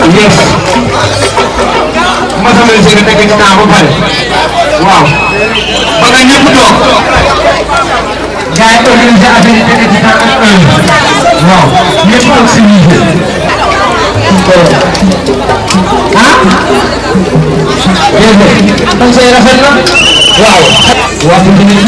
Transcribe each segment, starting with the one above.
yes masala si nga nekk ci temps ba pare waaw ba nga ñëpp toog gars yi organisé affaire yi nekk ci temps ak heure waaw ñëpp ak civilisé ah déedéet kon say rafet na waaw waaw bu ñu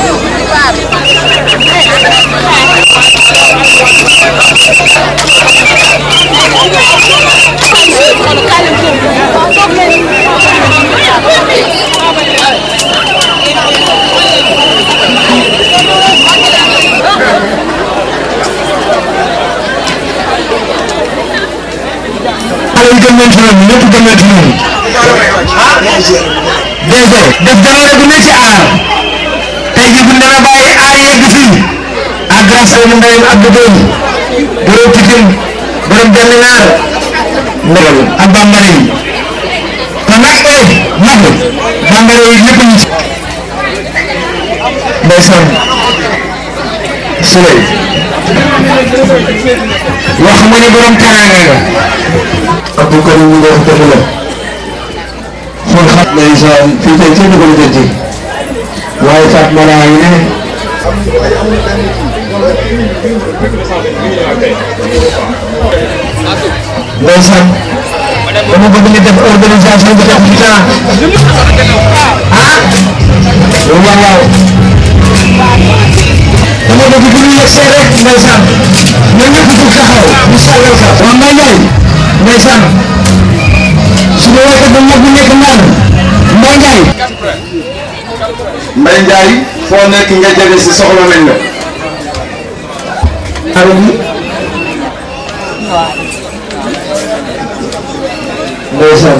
xale yi gëm nañ ci ñoom ñëpp gëm nañ ci ñoom DG def jaloore bu ne ci aar tey jii bu ñu demee bàyyi aar yegg fii à grâce à mu ndeyam Abdou Gueye borom Pikine borom benn naar ndeyam ak bambara yi kon nag eh mag bambara yi ñëpp ñu ci ndeysaan Souley wax nga ni borom teraanga nga Abdou Karim ñu wax dëgg la xool xam ndeysaan fii tey kenn ko lijjanti waaye Fatma laa ngi ne ndeysaan dama bëgg ñu def organisation bi def ci temps ah waaw waaw dama bëgg bu ñu yegsee rek ndeysaan ñoom ñëpp jug taxaw ñu sàllal ka waaw Mbaye Ndiaye ndeysaan suñu woykat bu mag bu nekk naan Mbaye Ndiaye Mbaye Ndiaye foo nekk nga jege si soxla nañ la. allo ndeysaan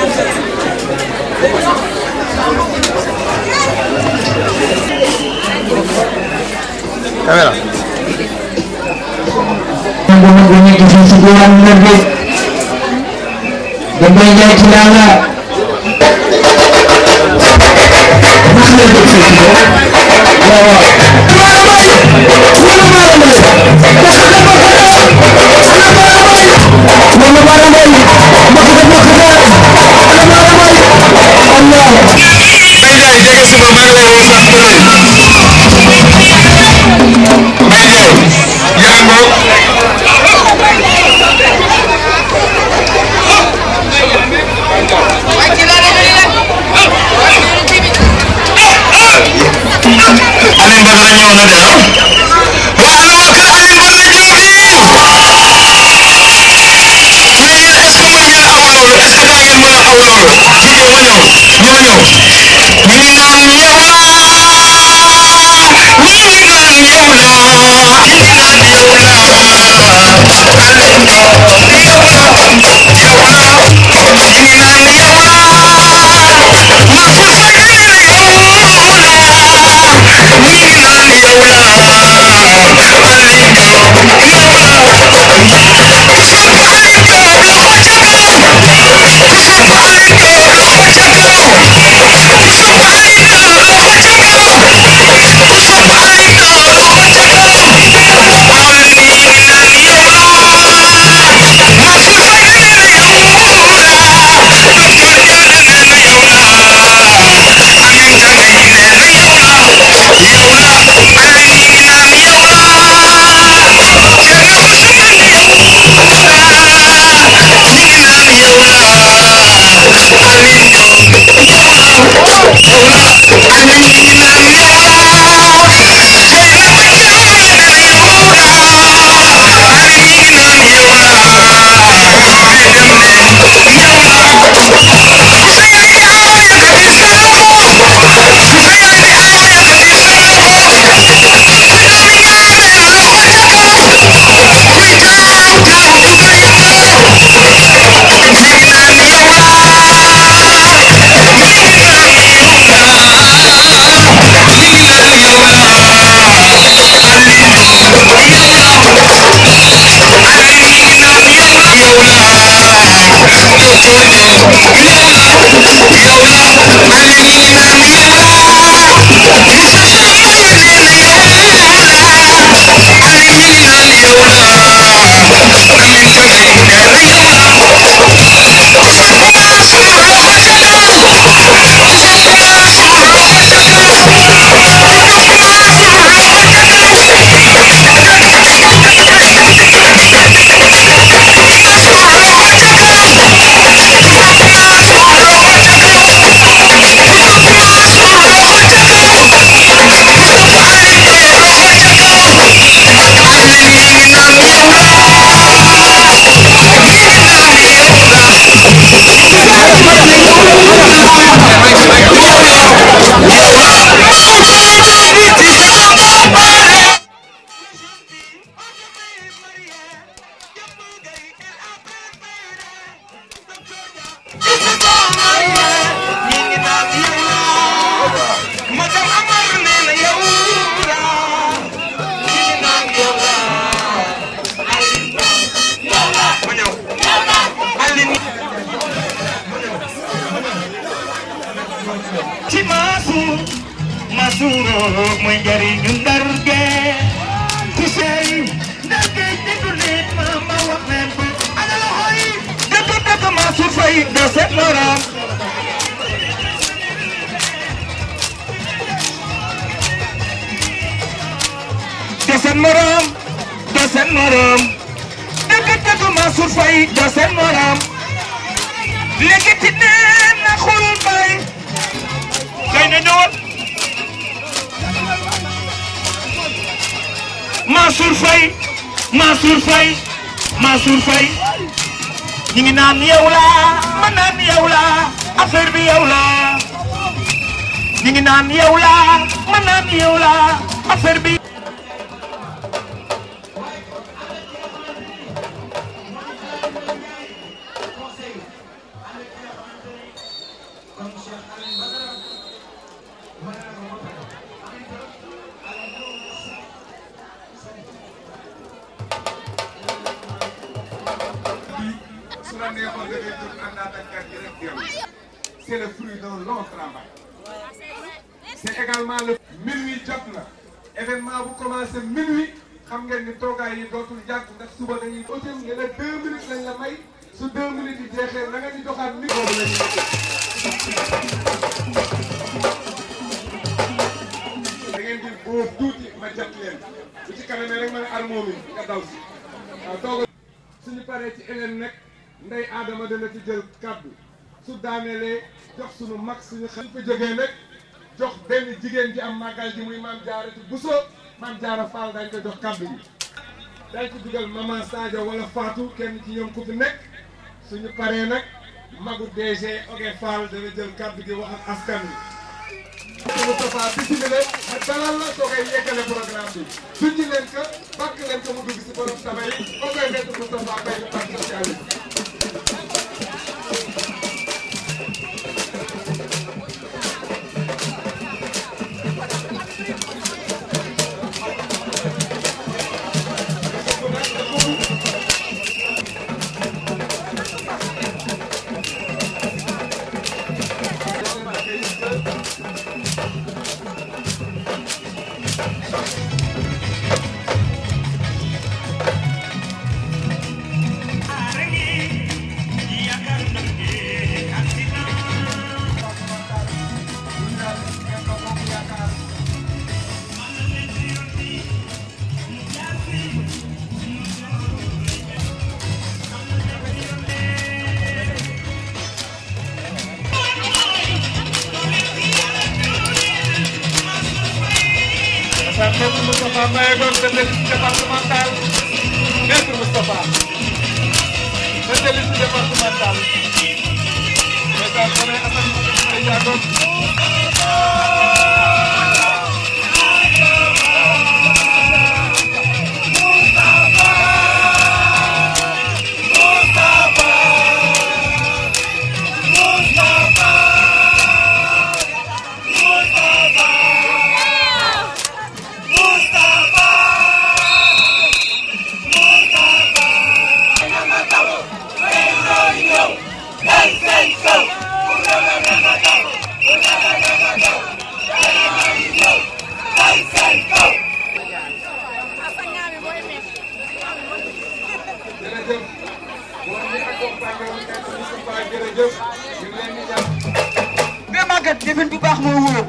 caméra. nangu nangu nekk fii ci diwaan Ndar bi da Mbaye Ndiaye ci laa la ndax la def fii ci waaw waaw Mbaye Ndiaye jege si ma maa ngi lay woo sax bu rëy. Mbaye Ndiaye yaa ngoog. Alioune Badara ñëw na de ah. waa ana waa kër Alioune Badara Diop yi. mais yéen est-ce que mën ngeen aw loolu est-ce que daa ngeen mën a aw loolu. Didier ma ñëw ñoo ñëw. ñu ngi naan yow la. ñu ngi naan yow la. ñu ngi naan yow la. Alioune yow la. yow la. ñu ngi naan yow la. Mansour Seck nee na yow la. ñu ngi naan yow la. Alioune yow la. ku sopp Alioune Diop loxo ca kaw. ku sopp Alioune Diop loxo ca kaw. ku sopp Alioune Diop loxo ca kaw. ku sopp Alioune Diop loxo ca kaw. Alioune ñu ngi naan yow la. suuroo mooy njariñu ndar gee ci sey ndar gee déglu leen ma ma wax leen ko ana loxo yi dëgg dëgg Mansour Faye doo seet morom doo seen morom doo seen morom dëgg dëgg Mansour Faye doo seen morom léegi ti nee na xul bay kay na ñëwal Mansour Faye Mansour Faye Mansour Faye ñu ngi naan yow la ma naan yow la affaire bi yow la ñu ngi naan yow la ma naan yow la affaire bi su la neexoon da ngay jóg àndaat ak kàddu gi rek dellu c'est le fruit d'un long travail c'est également le minuit jot na événement bu commencé minuit xam ngeen ni toogaay yi dootul yàgg ndax suba dañuy audio nga ne deux minutes lañ la may su deux minutes yi jeexee na nga ñu joxaat mi boobu la ñuy da ngeen di boobu tuuti ma jot leen bu ci kanamee rek ma ne armoo mi nga daw si waaw toogal suñu paree ci Hélène nag ndey Adama dana ci jël kàddu su daanelee jox suñu mag suñu xel fa jógee nag jox benn jigéen ji am màggal ji muy maam jaara ci Bousso maam jaara Fall dañ ko jox kàddu gi dañ ci dugal maman Sadio wala Fatou kenn ci ñoom ku fi nekk suñu paree nag magu DG Oge Fall dana jël kàddu gi wax ak askan wi Moustapha bisimilah ma dalal la soo koy yeggale programme bi junj leen ko bàkk leen ko mu dugg si borom taba yi ba koy nekk Moustapha Mbaye ñu parti socialiste Maître Moustapha Mbaye doon tête de liste départementale Maître Moustapha tête de liste départementale Maître Koné Assane Mbaye Diagon jërëjëf boo ñu accompagné wu Maître Moustapha jërëjëf ñu ngi leen di ñaan mais Maguette defin bu baax moo wóor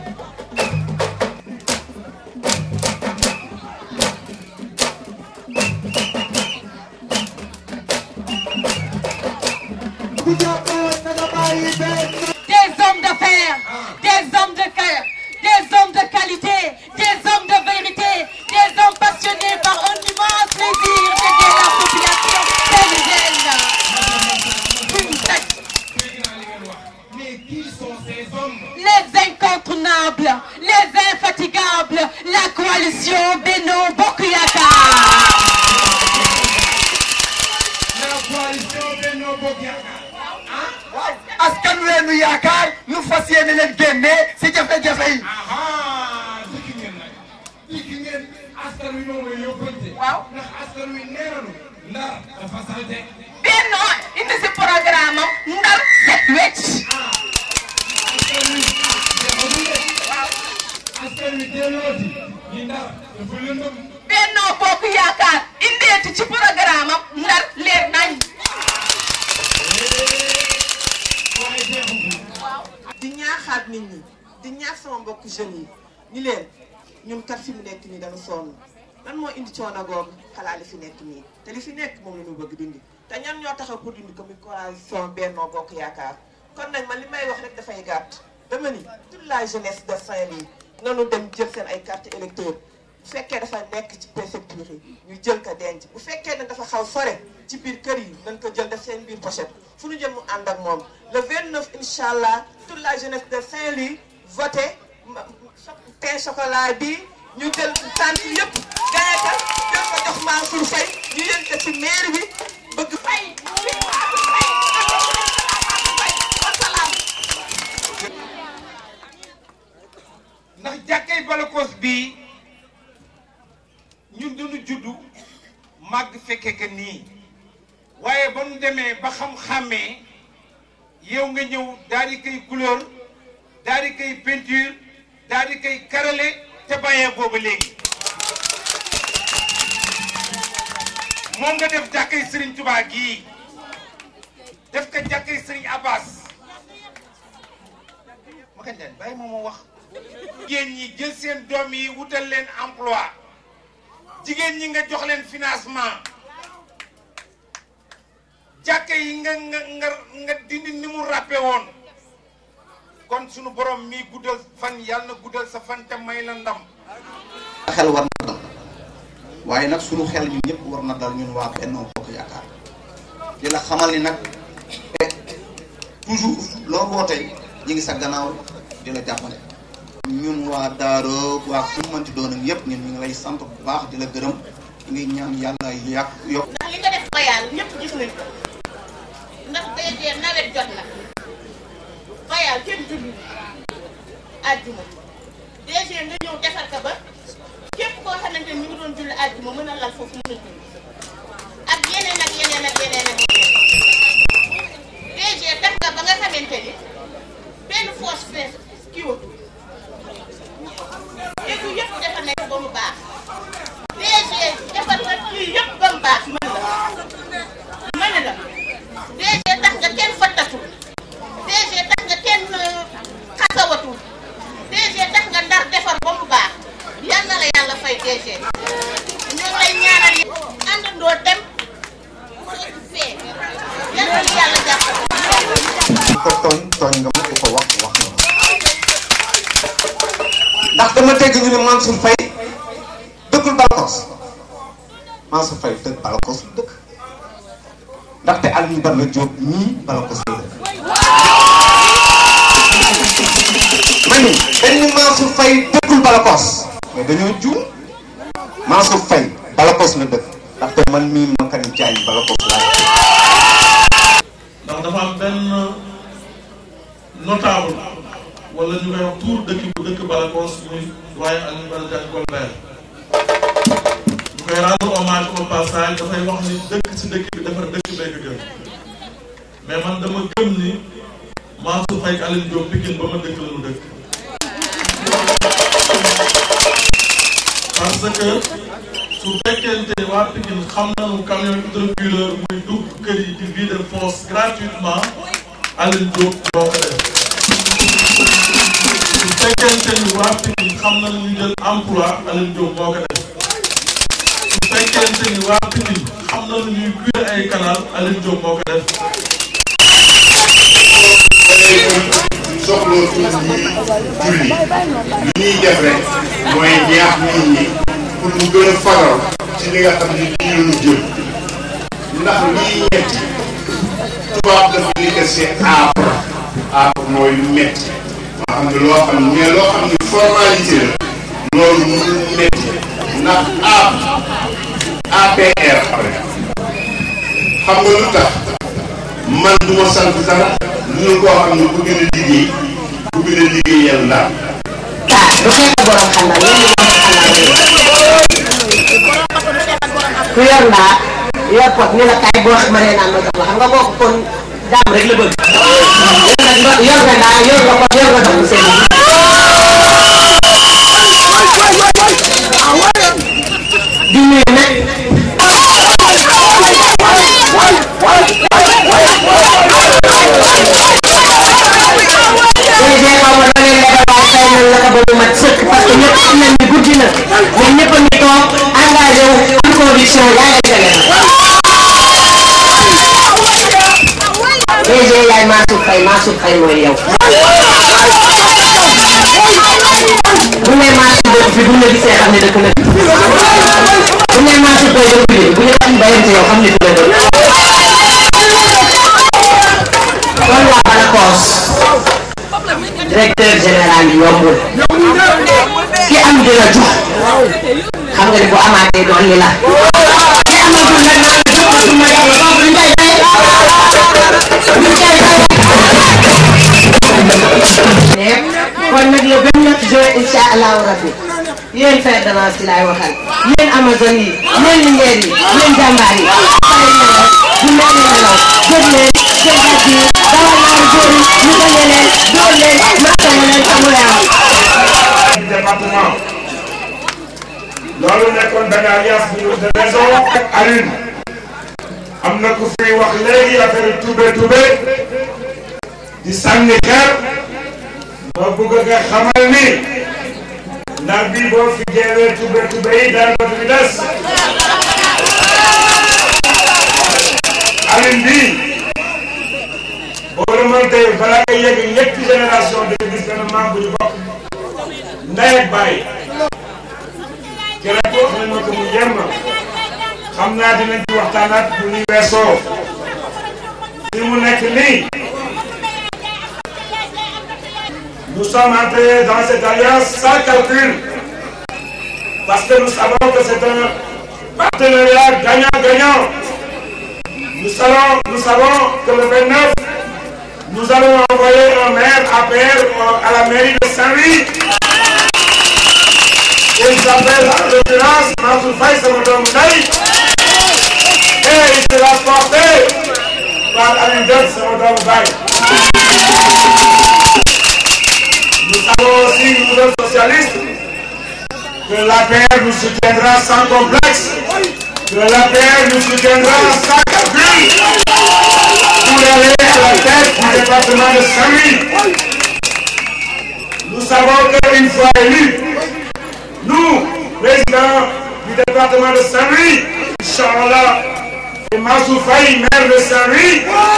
des hommes d'affaires des hommes de cœur des hommes de qualité des hommes de vérité des hommes passionnés par un immense plaisir d'aider la population péruvienne. mais qui sont ces hommes les incontournables, les infatigables, la coalition Beno Bokuyaka. la coalition Benno Bokk Yaakaar askan weenu yaakaar nu fas yéene leen génne si jafe-jafe yi. aha dikki ngeen nag dikki ngeen askan wi moom mooy yóbbante Waaw. ndax askan wi nee nañu ndar dafa salte Beno indi si programme am ndar set wecc. askan wi dafa dundee askan wi mbokk jeunes yi ni leen ñun kat fi mu nekk nii dañu sonn lan moo indi coono googu xalaat li fi nekk nii te li fi nekk moom la ñu bëgg dindi te ñan ñoo taxaw pour dindi ko muy coalition Benno Bokk Yaakaar kon nag man li may wax rek dafay gàtt dama ni toute la jeunesse de Saint-Louis nanu dem jël seen ay carte électeur bu fekkee dafa nekk ci préfecture yi ñu jël ko denc bu fekkee ne dafa xaw sore ci biir kër yi nañ ko jël def seen biir pochette fu ñu jël mu ànd ak moom le 29 incha allah toute la jeunesse de Saint-Louis voté pain chocolat bi ñu jël sant yëpp gaye ka jël ko jox Mansour Faye ñu yël ko ci maire bi bëgg fay ndax jàkkay Balakos bii ñun duñu juddu màgg fekke que nii waaye ba nu demee ba xam-xàmmee yow nga ñëw daal di koy couleur daal di koy peinture daal di koy karale te bàyyee booba léegi moom nga def jàkkay Serigne Touba gii def ko jàkkay Serigne Abbas ma kañ leen bàyyi moom moo wax jigéen ñi jël seen doom yi wutal leen emploi jigéen ñi nga jox leen financement jàkka yi nga nga nga nga dindi ni mu ràppe woon kon sunu borom mi guddal fan yàlla na guddal sa fan te may la ndam xel war na dal waaye nag sunu xel ñun ñëpp war na dal ñun waa Benno Bokk Yaakaar di la xamal ni nag toujours loo wootee ñi ngi sa gannaaw di la jàppale ñun waa Daaro waa fu mu mënti doon ak yëpp ñun ñu ngi lay sant bu baax di la gërëm ñu ngi ñaan yàlla yàq yokk ndax li nga def bayal ñëpp gis nañ ko ndax DG nawet jot na bayal kenn julli àjjuma DG nga ñëw defar ka ba képp koo xamante ni ñu ngi doon julli àjjuma mën a lal foofu mën a julli ak yeneen ak yeneen ak yeneen ak yeneen DG tax nga ba nga xamante ni benn fosse fees kii watu léegi yëpp defar nañ ko ba mu baax DG defar na lii yëpp ba mu baax mën la ma ne la DG tax nga kenn fattatul DG tax nga kenn xasawatul DG tax nga ndar defar ba mu baax yal na la yàlla fay DG ñu ngi lay ñaanal yi àndandoo dem fekk fee yal na la yàlla jàppale ku ko tooñ tooñ nga ma ku ko wax wax nga ma ndax dama dégg ñu ne Mansour Faye dëkkul Balakos Mansour Faye dëkk Balakos lu dëkk ndaxte Alioune Badara Diop ñii Balakos la dëkk ma ni dañ ni Mansour Faye dëkkul Balakos mais dañoo juum Mansour Faye Balakos la dëkk ndaxte man mii Makari Diagne Balakos laa ndax dafa am benn notable wala ñu koy wax tuur dëkk bu dëkk Balakos muy waaye Alioune Badara Diagne Golbert ñu koy rendre hommage au passage dafay wax ni dëkk ci dëkk bi defar dëkk bee ko gën mais man dama gëm ni Mansour Faye ak Alioune Diop Pikine ba ma dëkk la ñu dëkk parce que su fekkente ni waa Pikine xam nañu camion hydrocureur muy dugg kër yi di vider fosse gratuitement Alioune Diop moo ko def su fekkente ni waa Pikine xam nañu ñu jël emploi Alioune Diop moo ko def su fekkente ni waa Pikine xam nañu ñuy cuire ay canal Alioune Diop moo ko def soxla tuuti julli li ñuy def rek mooy ñaax nit ñi pour mu gën a faral ci li nga xam ne lii la ñu jëm ndax lii metti tubaab dafa ni que c'est âpre âpre mooy lu metti moo xam ne loo xam ne mais loo xam ne formalité la loolu mënul metti ndax âpre APR pare xam nga lu tax man du ma sant dara lu ñu koo xam ne bëgg na liggéey bëgg na liggéeyal ndax ah du xeex a borom xandal yéen ñi ku yor ndaa yor pot ni la kaay boo ma nee naan ma jox la xam nga kooku kon daam rek la bëgg yor nga yor nga ndaa yor nga pot yor nga ndox mu seen di nuyu nag DG xaw ma da ngeen lebal waaye fay nañ la ko ba mu ñoom ñëpp a ngi toog engagé wu am conviction yaa ngi tege DG yaay Mansour Faye Mansour Faye mooy yow bu ne Mansour dëkk fi bu ne gisee xam ne dëkk na fi bu ne Mansour Faye dëkk bi bu ñu wax bayante yow xam ne fi la dëkk kon waa Balakos directeur général yi yombul ki am dina jox xam nga ni bu amaatee doon li la ki amagul nag naa la jox ko ma yàlla boobu luñ koy fay luñ koy fay kon nag le 29 juin incha allahu rabbi yéen fer de lance yi laay waxal yéen amazone yi yéen lingeer yi yéen jàmbaar yi pare nelaw bu mel ni nelaw jóg leen jël gàtt yi dawal ñaari góor yi ñu gañe leen dóor leen mattale leen amul am département loolu nekkoon benn alliance bu de raison ak Alioune am na ku fi wax léegi affaire tube tube di sànni xeer ma bëgg nga xamal ni ndax bii boo fi jeewee tube tube yi dara dootu fi des Alioune bii boo remonté balaa nga yegg ñetti génération de gis benn maam bu ñu bokk ndey ak baay keroog wax nañ ma ko mu yem xam naa dinañ ci waxtaanaat bu ñuy weesoo fi mu nekk nii nous sommes entrés dans cette alliance sans calcul parce que nous savons que c'est un partenariat gagnant-gagnant nous savons nous savons que le 29 nous allons envoyer un maire APR à la mairie de Saint-Louis il s'appelle en l'occurrence Mansour Faye sama doomu ndey et il sera porté par Alioune Diop sama doomu baay. Nous savons aussi, nous autres socialistes, que l'APR nous soutiendra sans complexe, que l'APR nous soutiendra sans calcul pour aller à la tête du département de Saint-Louis. Nous savons qu'une fois élus, nous, président du département de Saint-Louis, Inch'Allah, et Mansour Faye, maire de Saint-Louis,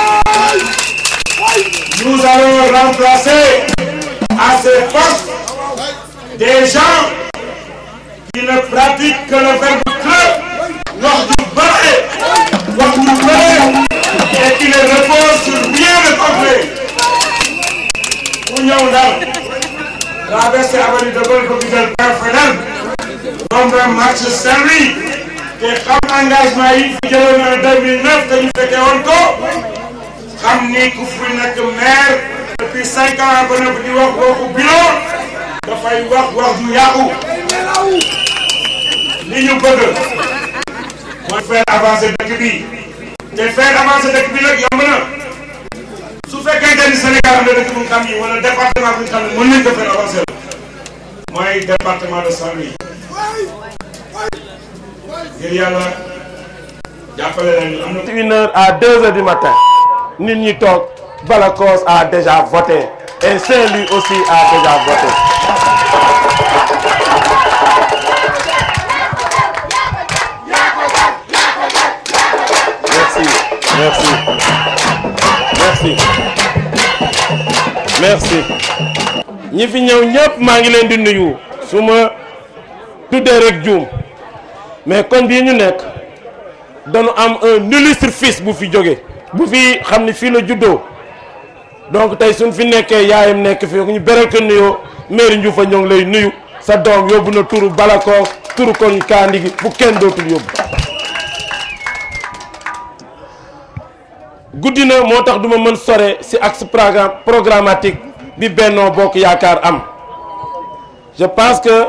nous allons remplacer à ces postes des gens qui ne pratiquent que le verbe creux, wax du bare, wax du bare, et qui ne reposent sur rien de concret. Ku ñëw Ndar, traversé avenue de Gaulle ba gisal Père Fadel, romb marche Saint-Louis, te xam engagement yi fi jëloon en 2009 te ñu fekkee woon ko, xam ni ku fi nekk maire depuis cinq ans ba nëpp di wax waxu bilan dafay wax wax ju yàqu li ñu bëgg mooy faire avancer dëkk bi te faire avancer dëkk bi nag yomb na su fekkee ni Sénégal am na dëkk bu ñu xam yi wala département bu ñu xam ne mën nañ ko faire avancer mooy département de Saint-Louis ngir yàlla jàppale leen am na. une heure à deux heures du matin nit ñi toog Balakos a déjà voté et Saint-Louis aussi a déjà voté. Merci, merci, merci, merci. ñi fi ñëw ñëpp maa ngi leen di nuyu su ma tuddee rek juum mais kon bii ñu nekk dañu am un illustre fils bu fi jóge bu fi xam ni fii la juddoo donc tey suñ fi nekkee yaayam nekk fi ñu beral ko nuyoo mairie Ndioufa ñoo ngi lay nuyu sa doom yóbbu na turu Balakos turu kon Kandi gi bu kenn dootul yóbbu guddi na moo tax duma mën sore ci axe programme programmatique bi Benno Bokk Yaakaar am je pense que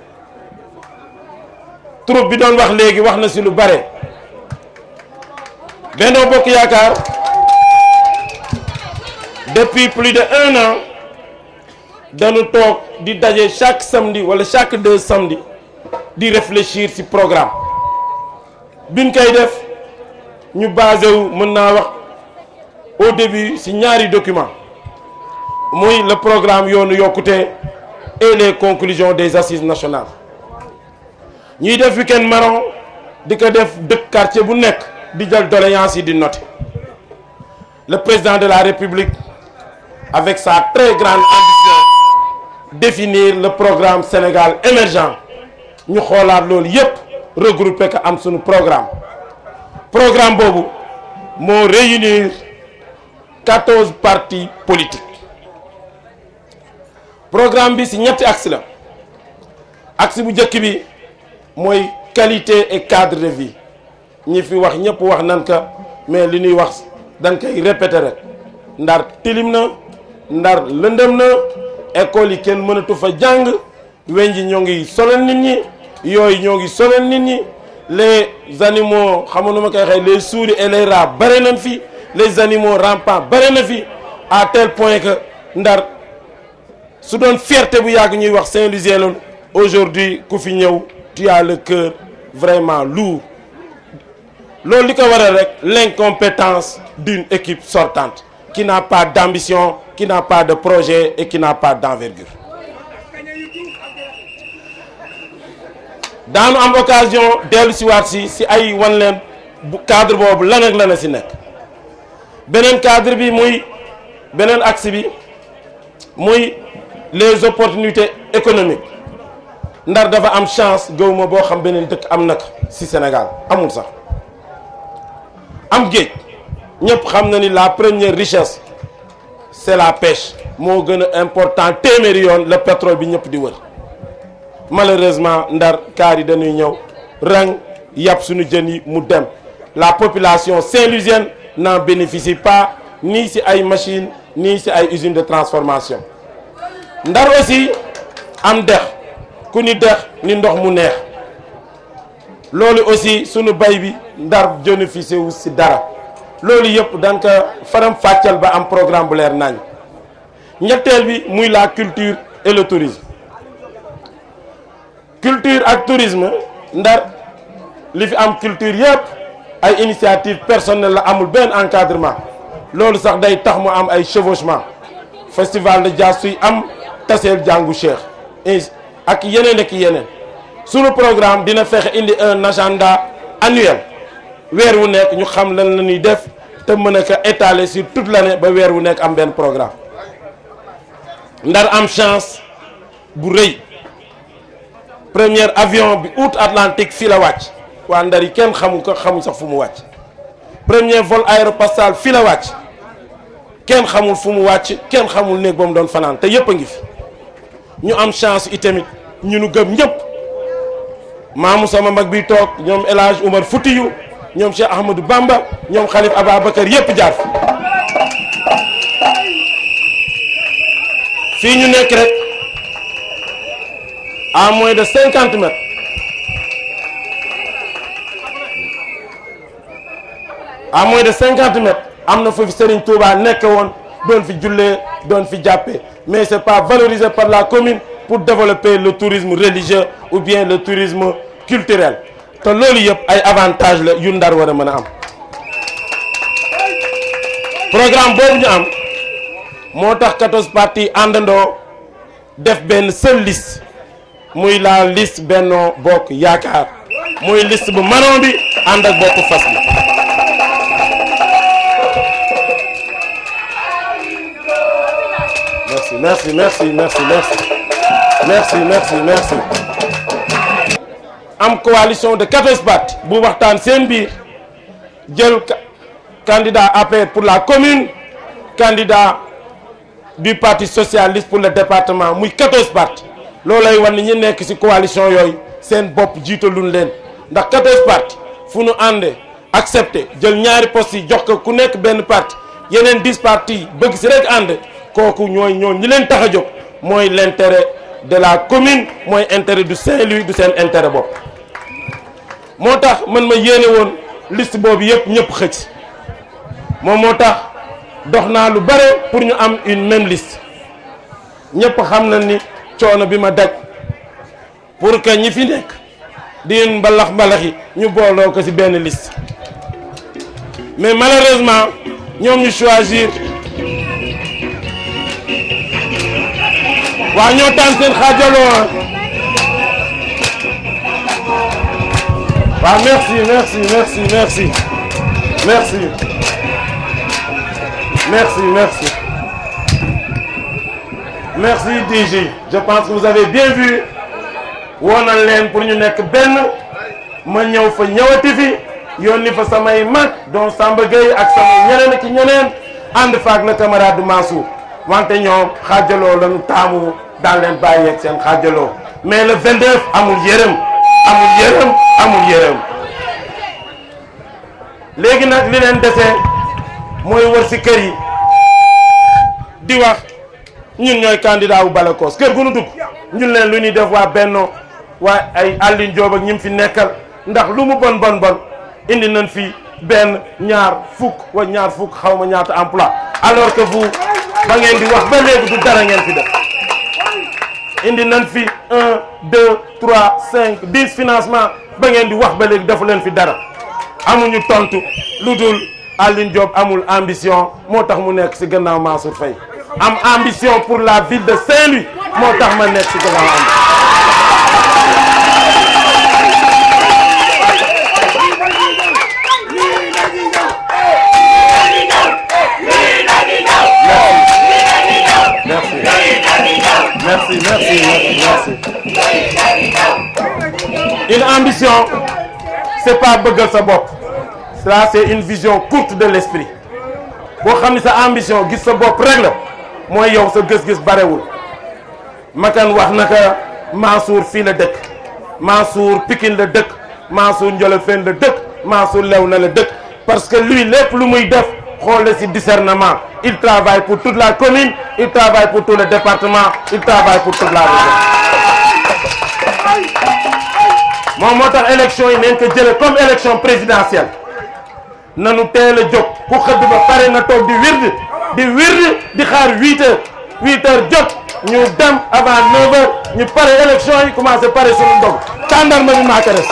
troupe bi doon wax léegi wax na ci lu bare Benno Bokk Yaakaar depuis plus de un an dañu toog di daje chaque samedi wala chaque deux samedi di réfléchir ci programme biñ koy def ñu basé wu mën naa wax au début ci ñaari document muy le programme yoonu yokkute et les conclusions des assises nationales ñuy def week-end marron di ko def dëkk quartier bu nekk di jël doléance yi di noter le président de la république avec sa très grande ambition définir le programme Sénégal émergent ñu xoolaat loolu yépp regrouper ko am suñu programme programme boobu moo réunir quatorze partis politiques programme bi ci ñetti axe la axe bu njëkk bi mooy qualité et cadre de vie ñi fi wax ñëpp wax nan ka mais li ñuy wax dañ koy répéter rek ndar tilim na ndar lëndëm na école yi kenn mënatu fa jàng weñ ji ñoo ngi sonal nit ñi yooyu ñoo ngi sonal nit ñi les animaux xam nu ma koy waxee les souris et les rats bare nañ fi les animaux rampants bare na fi à tel point que ndar su doon fierté bu yàgg ñuy wax Saint-Louisien loolu aujourd'hui ku fi ñëw tu as le cœur vraiment lourd loolu li ko waral rek l'incompétence d'une équipe sortante qui n'a pas d'ambition qui n'a pas de projet et qui n'a pas d'envergure daanu am occasion dellu si waat si si ay wan leen bu cadre boobu lan ak lan a si nekk beneen cadre bi muy beneen axe bi muy les opportunités économiques ndar dafa am chance gëwuma boo xam beneen dëkk am na ko si Sénégal amul sax am géej ñëpp xam na ni la première richesse c'est la pêche moo gën a important téeméeri yoon le pétrole bi ñëpp di wër malheureusement ndar kaar yi dañuy ñëw rang yàpp suñu jën yi mu dem la population saint-louisienne n'en bénéficie pas ni ci ay machines ni ci ay usines de transformation ndar aussi am dex ku ni dex ni ndox mu neex loolu aussi sunu bay bi ndar bénéficié wu ci dara loolu yëpp dañ ko faram fàccal ba am programme bu leer nañ ñetteel bi muy la culture et le tourisme culture ak tourisme ndar li fi am culture yëpp ay initiative personnelle la amul benn encadrement loolu sax day tax mu am ay chevauchement festival de jazz suy am taseel jàngu cheikh ak yeneen ak yeneen sunu programme dina fexe indi un agenda annuel weer wu nekk ñu xam lan la ñuy def te mën a ko étaler sur toute l'année ba weer wu nekk am benn programme ndar am chance bu rëy premier avion bi août Atlantique fii la wàcc waa ndar yi kenn xamu ko xamuñ sax fu mu wàcc premier vol aéropastal fii la wàcc kenn xamul fu mu wàcc kenn xamul néeg ba mu doon fanaan te yépp a ngi fi ñu am chance itamit ñu nu gëm ñëpp maamu sama mag bi toog ñoom El Hadj Oumar Foutiyou ñoom Cheikh Ahmadou Bamba ñoom Khalif Ababacar yépp jaar fi fii ñu nekk rek à moins de cinquante mètres à moins de cinquante mètres am na foofu Serigne Touba nekk woon doon fi jullee doon fi jàppee mais c'est pas valorisé par la commune pour développer le tourisme religieux ou bien le tourisme culturel te loolu yëpp ay avantages la yu ndar war a mën a am programme boobu ñu am moo tax 14 partis àndandoo def benn seule liste muy la liste Benno Bokk Yaakaar muy liste bu marron bi ànd ak bokk fas bi merci merci merci merci merci merci merci merci am coalition de 14 partis bu waxtaan seen biir jël candidat APR pour la commune candidat du parti socialiste pour le département muy 14 partis loolay wan ni ñi nekk ci coalition yooyu seen bopp jiitaluñ leen ndax 14 partis fu nu àndee accepté jël ñaari postes yi jox ko ku nekk benn parti yeneen 10 partis bëgg ci rek ànd kooku ñooy ñoo ñi leen tax a jóg mooy l'intérêt de la commune mooy intérêt du Saint-Louis du seen intérêt bopp moo tax man ma yéene woon liste boobu yëpp ñëpp xëcc moom moo tax dox naa lu bare pour ñu am une même liste ñëpp xam na ni coono bi ma daj pour que ñi fi nekk di mbalax mbalax yi ñu booloo ko ci benn liste mais malheureusement ñoom ñu choisir waa ñoo tànn seen xaajaloo waaw merci merci merci merci merci merci merci merci DG je pense que vous avez bien vu woonal leen pour ñu nekk benn ma ñëw fa ñëwati fi yónni fa samay mag donc Samba Gueye ak samay ñeneen ak ñeneen ànd fa ak le camarade Mansour wante ñoom xaajaloo lañu taamu daan leen bàyyi ak seen xaajaloo mais le 29 amul yërëm amul yërëm amul yërëm léegi nag li leen dese mooy wër si kër yi di wax ñun ñooy candidat wu Balakos kër gu nu dugg ñun leen lu ñuy def waa Benno waa ay Aline Diop ak ñi mu fi nekkal ndax lu mu bon bon bon indi nañ fi benn ñaar fukk wa ñaar fukk xaw ma ñaata emploi alors que vous ba ngeen di wax ba léegi du dara ngeen fi def indi nañ fi un deux trois cinq dix financement ba ngeen di wax ba léegi defu leen fi dara amuñu tontu lu dul Aline Diop amul ambition moo tax mu nekk ci gannaaw Mansour Faye am ambition pour la ville de Saint-Louis moo tax ma nekk ci gannaaw am merci merci merci une ambition c'est pas bëggal sa bopp ça c'est une vision courte de l'esprit boo xam ni sa ambition gis sa bopp rek la mooy yow sa gis-gis barewul makan wax naka Mansour fii la dëkk Mansour Pikine la dëkk Mansour Ndiolofène la dëkk Mansour Léona la dëkk parce que lui lépp lu muy def xool ci discernement il travaille pour toute la commune il travaille pour tout le département il travaille pour toute la région moom moo tax élection yi neen ko jële comme élection présidentielle nanu teel a jóg ku xëdd ba pare na toog di wird di wird di xaar huit heures huit heures jot ñu dem avant neuf heures ñu pare élection yi commencé pare suñu ndog tàndarma bi maa ko des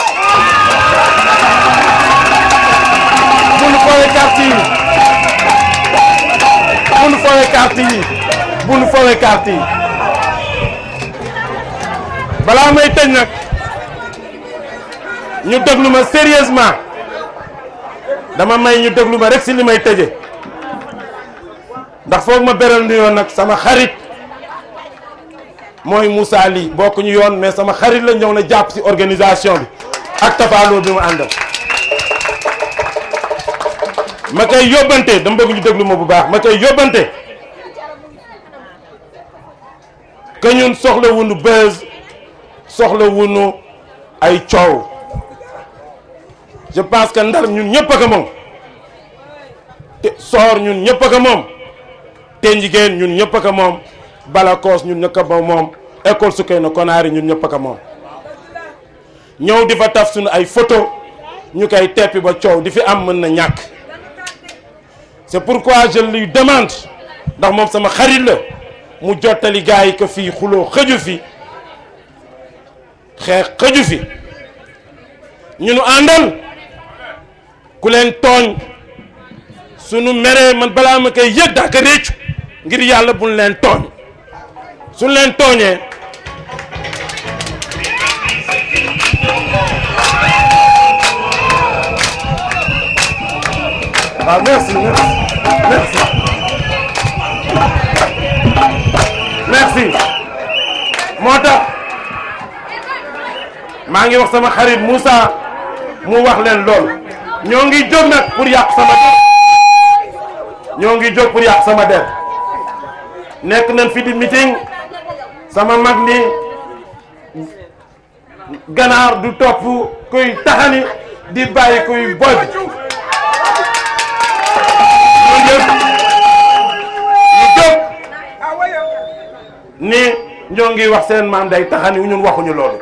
bu nu foowe carte yi bu nu foowe carte yi bu nu foowe carte yi balaa may tëj nag ñu déglu ma sérieusement dama may ñu déglu ma rek si li may tëje ndax foog ma beral nu yoon nag sama xarit mooy Moussa Ly bokk ñu yoon mais sama xarit la ñëw na jàpp si organisation bi ak tafaaloo bi mu àndal ma koy yóbbante dama bëgg ñu déglu ma bu baax ma koy yóbbante que ñun soxla wunu buzz soxla wunu ay coow je pense que ndar ñun ñëpp a ko moom te soor ñun ñëpp a ko moom te njigéen ñun ñëpp a ko moom Balakos ñun ñëpp a ko moom école Soukeyna Konaari ñun ñëpp a ko moom ñëw di fa taf suñu ay photo ñu koy teppi ba coow di fi am mën na ñàkk c'est pourquoi je lui demande ndax moom sama xarit la mu jottali gars yi que fii xuloo xëju fi xeex xëju fi ñu nu àndal ku leen tooñ sunu meree man balaa ma koy yëg daa ko réccu ngir yàlla buñ leen tooñ suñ leen tooñee waaw merci merci merci moo tax maa ngi wax sama xarit Moussa mu wax leen lool ñoo ngi jóg nag pour yàq sama der ñoo ngi jóg pour yàq sama der nekk nañ fi di meeting sama mag ni ganaar du topp kuy taxani di bàyyi kuy boj ñu yëpp ñu jóg ni ñoo ngi wax seen maam day taxani ñun waxuñu loolu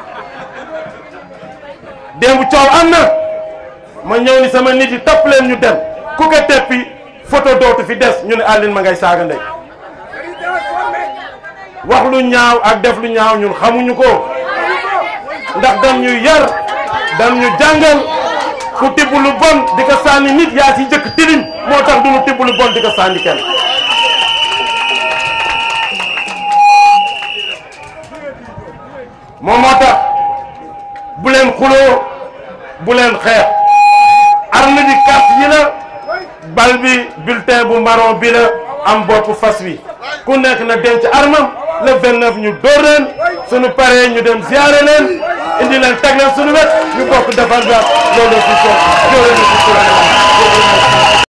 démb coow am na ma ñëw ni sama nit yi topp leen ñu dem ku ko teppi photo dootu fi des ñu ne Aline ma ngay saaga ndey wax lu ñaaw ak def lu ñaaw ñun xamuñu ko ndax dam ñu yar dam ñu jàngal ku tibb lu bon di ko sànni nit yaa ci jëkk tilim moo tax du ñu tibb lu bon di ko sànni kenn moom moo tax bu leen xuloo bu leen xeex arme bi carte yi la bal bi bulletin bu marron bi la am bopp fas wi ku nekk na denc armam le 29 ñu dóor leen suñu paree ñu dem ziare leen indi leen teg leen suñu wet ñu bokk defar bi loolu si soog